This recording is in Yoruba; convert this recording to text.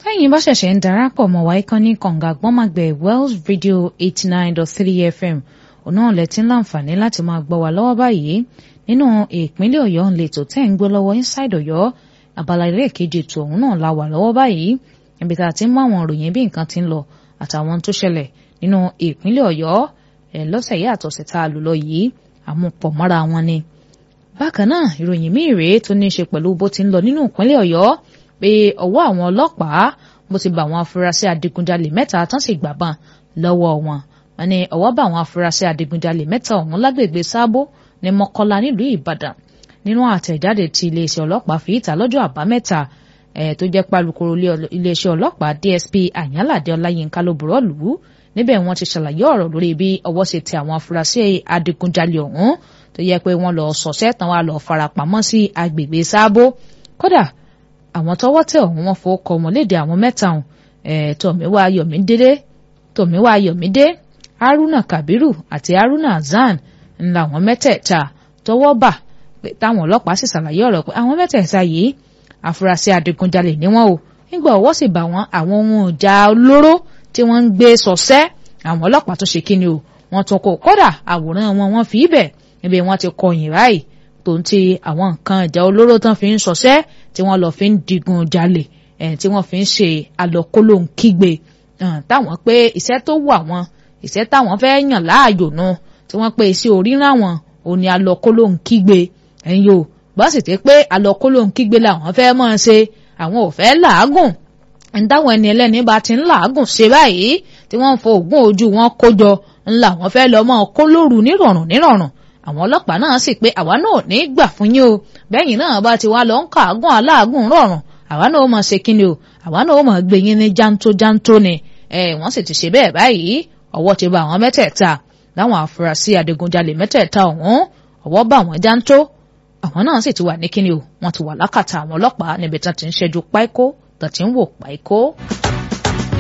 bẹ́yìn bá ṣẹ̀ṣẹ̀ ń darapọ̀ mọ́ wa ìkànnì kànga gbọ́màgbẹ̀ Wells Radio eighty nine dot three FM òun náà lẹ ti ń láǹfààní láti máa gbọ́ wa lọ́wọ́ báyìí nínú ìpínlẹ̀ Ọ̀yọ́ ń lè tó tẹ́ ń gbọ́ lọ́wọ́ inside Ọ̀yọ́ abala ilé ìkejì ètò ọ̀hún náà la wà lọ́wọ́ báyìí ibi tá a ti ń mú àwọn ìròyìn bí nǹkan ti ń lọ àtàwọn tó ṣẹlẹ̀ nínú ìpínlẹ̀ Ọ̀yọ́ lọ́sẹ̀ yìí àtọ̀sẹ̀ tá a lò lọ yìí àmupọ̀ mọ́ra wọn ni. bákan náà ìròyìn míì rèé tó ní í ṣe pẹ̀lú bó ti ń lọ nínú ìpínlẹ̀ Ọ̀yọ́ pé ọwọ́ àwọn ọlọ́pàá bó ti bá àwọn afurasí adigunjalè mẹ́ta tán sì gbàbọn lọ́wọ́ wọn wọn ni ọwọ́ bá àwọn afurasí adigunjalè mẹ́ta ọ̀hún lágbègbè sábó ní Mọ́kọ́lá nílùú Ìbàdàn nínú àtẹ̀jáde tí iléeṣẹ́ ọlọ́pàá fi ìta lọ́jọ́ àbámẹ́ta ẹ̀ tó jẹ́ pálukoro iléeṣẹ́ ọlọ́pàá DSP Àyànládé Ọláyínká ló bùrọ̀ lù ú níbẹ̀ wọ́n ti ṣàlàyé ọ̀rọ̀ lórí bí ọwọ́ ṣe tẹ àwọn afurasí adigunjalè ọ̀hún tó yẹ pé wọ́n lọ sọ̀sẹ́ tán wá lọ farapamọ́ sí agbègbè sábó kódà àwọn tọ́wọ́ tẹ̀ ọ̀hún wọn fowó kọ wọn léde àwọn mẹ́ta ọ̀hún ẹ̀ tọ̀míwá yọ̀mídé tọ̀míwá yọ̀mídé haruna kabiru àti haruna hasan ńlá àwọn mẹ́tẹ̀ẹ̀ta tọ́wọ́ bà táwọn ọlọ́pàá sì ṣàlàyé ọ̀rọ̀ pé àwọn mẹ́tẹ̀ẹ̀ta yìí afurasí adigunjalè ni wọ́n o nígbà ọwọ́ sì bá wọn àwọn ohun ìjà olóró tí wọ́n ń gbé sọ̀sẹ́ àwọn ọlọ́pàá tó ṣe kíni o wọ́n tún kó kódà àwòrán wọn wọ́n fi ibẹ̀ níbi wọ́n ti kọyìn báyìí tó ń ti àwọn nǹkan ìjà olóró tán fi ń sọ̀sẹ́ tí wọ́n lọ fi ń digun jalè ẹ̀ tí wọ́n fi ń ṣe àlọ́kólóńkígbe táwọn pé iṣẹ́ tó wù àwọn iṣẹ́ táwọn fẹ́ yàn láàyò nu tí wọ́n pé iṣẹ́ oríran wọn òní àlọ́kólóńkígbe ẹ̀yin o bá sì ti pé àlọ́kólóńkígbe làwọn fẹ́ mọ́ ṣe àwọn ò fẹ́ làágùn ǹdáwọn ẹni ẹlẹ́ni bá ti ń làágùn ṣe báyìí tí wọ́n ń fo oògùn ojú wọn kó jọ ńlá wọn fẹ́ lọ́ mọ́ kó lóru nírọ̀rùn nírọ̀rùn àwọn ọlọ́pàá náà sì pé àwa náà ní gbà fún yín o bẹ́yìn náà bá ti wá lọ ń kàágùn aláàgùn rọ̀rùn àwa náà mọ̀ ṣe kíni o àwa náà mọ̀ gbé yín ní jántó jántó ni ẹ wọ́n sì ti ṣe bẹ́ẹ̀ báyìí ọwọ́ ti bá àwọn mẹ́tẹ̀ẹ̀ta láwọn afurasí adigunjalè mẹ́tẹ̀ẹ̀ta ọ̀hún ọwọ́ bá àwọn jántó àwọn náà sì ti wà ní kíni o wọ́n ti wà lákàtà àwọn ọlọ́pàá níbi tí wọ́n ti ń ṣẹ́jú páíkó tó ti ń wò páíkó.